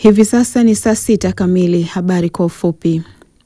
Hivi sasa ni saa sita kamili. Habari kwa ufupi.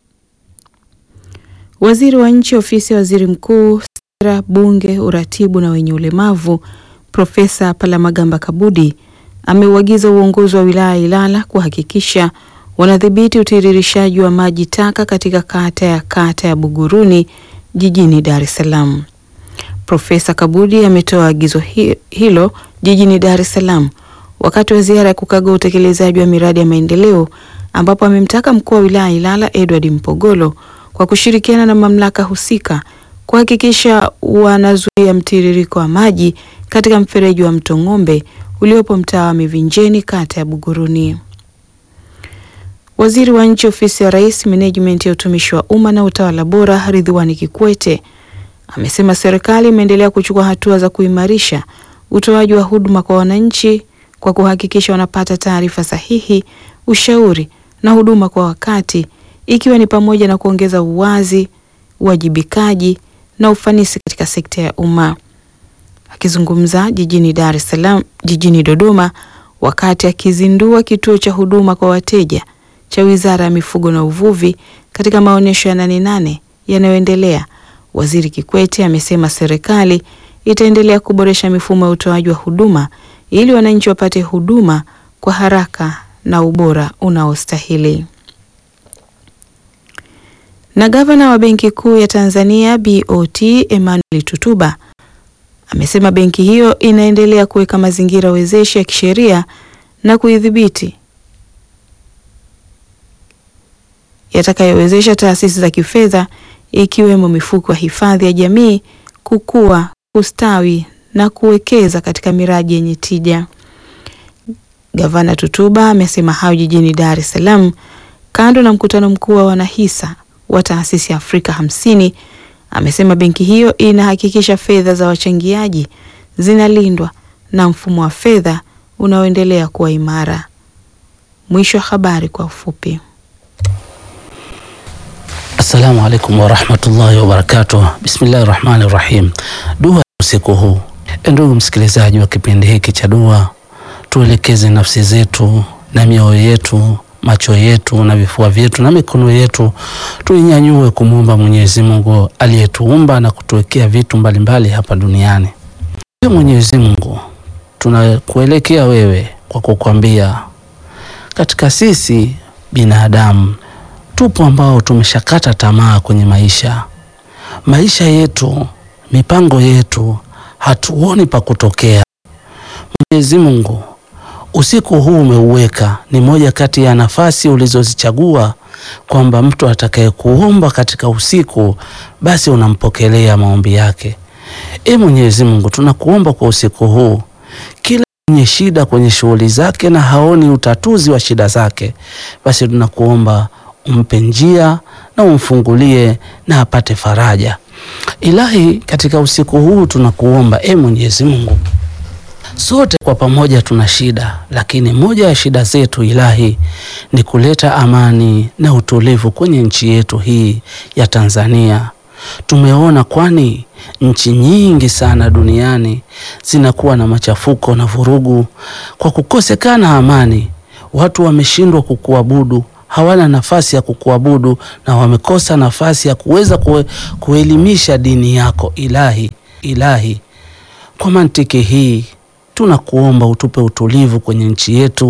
Waziri wa Nchi, Ofisi ya Waziri Mkuu, Sera, Bunge, Uratibu na wenye ulemavu, Profesa Palamagamba Kabudi ameuagiza uongozi wa wilaya ya Ilala kuhakikisha wanadhibiti utiririshaji wa maji taka katika kata ya kata ya Buguruni jijini Dar es Salaam. Profesa Kabudi ametoa agizo hi hilo jijini Dar es Salaam wakati wa ziara ya kukagua utekelezaji wa miradi ya maendeleo ambapo amemtaka mkuu wa wilaya Ilala Edward Mpogolo kwa kushirikiana na mamlaka husika kuhakikisha wanazuia mtiririko wa maji katika mfereji wa Mto Ng'ombe uliopo mtaa wa Mivinjeni kata ya Buguruni. Waziri wa Nchi, Ofisi ya Rais, Menejimenti ya Utumishi wa Umma na Utawala Bora, Ridhiwani Kikwete amesema serikali imeendelea kuchukua hatua za kuimarisha utoaji wa huduma kwa wananchi kwa kuhakikisha wanapata taarifa sahihi, ushauri na huduma kwa wakati, ikiwa ni pamoja na kuongeza uwazi, uwajibikaji na ufanisi katika sekta ya umma. Akizungumza jijini Dar es Salaam, jijini Dodoma wakati akizindua kituo cha huduma kwa wateja cha Wizara ya Mifugo na Uvuvi katika maonyesho ya Nane Nane yanayoendelea, Waziri Kikwete amesema serikali itaendelea kuboresha mifumo ya utoaji wa huduma ili wananchi wapate huduma kwa haraka na ubora unaostahili. Na gavana wa Benki Kuu ya Tanzania BOT Emmanuel Tutuba amesema benki hiyo inaendelea kuweka mazingira wezeshi ya kisheria na kuidhibiti yatakayowezesha taasisi za kifedha ikiwemo mifuko ya hifadhi ya jamii kukua, kustawi na kuwekeza katika miradi yenye tija. Gavana Tutuba amesema hayo jijini Dar es Salaam kando na mkutano mkuu wa wanahisa wa taasisi ya Afrika hamsini. Amesema benki hiyo inahakikisha fedha za wachangiaji zinalindwa na mfumo wa fedha unaoendelea kuwa imara. Mwisho wa habari kwa ufupi. Assalamu alaikum warahmatullahi wabarakatuh. Bismillahi rahmani rahim. Dua usiku huu, ndugu msikilizaji wa kipindi hiki cha dua, tuelekeze nafsi zetu na mioyo yetu, macho yetu na vifua vyetu na mikono yetu, tuinyanyue kumwomba Mwenyezi Mungu aliyetuumba na kutuwekea vitu mbalimbali mbali hapa duniani. Ewe Mwenyezi Mungu, tunakuelekea wewe kwa kukwambia, katika sisi binadamu tupo ambao tumeshakata tamaa kwenye maisha. Maisha yetu, mipango yetu, hatuoni pa kutokea. Mwenyezi Mungu, usiku huu umeuweka ni moja kati ya nafasi ulizozichagua kwamba mtu atakayekuomba katika usiku, basi unampokelea maombi yake. E Mwenyezi Mungu, tunakuomba kwa usiku huu, kila mwenye shida kwenye shughuli zake na haoni utatuzi wa shida zake, basi tunakuomba umpe njia na umfungulie na apate faraja. Ilahi, katika usiku huu tunakuomba e Mwenyezi Mungu, sote kwa pamoja tuna shida, lakini moja ya shida zetu Ilahi ni kuleta amani na utulivu kwenye nchi yetu hii ya Tanzania. Tumeona kwani nchi nyingi sana duniani zinakuwa na machafuko na vurugu kwa kukosekana amani. Watu wameshindwa kukuabudu hawana nafasi ya kukuabudu na wamekosa nafasi ya kuweza kue, kuelimisha dini yako Ilahi. Ilahi, kwa mantiki hii tunakuomba utupe utulivu kwenye nchi yetu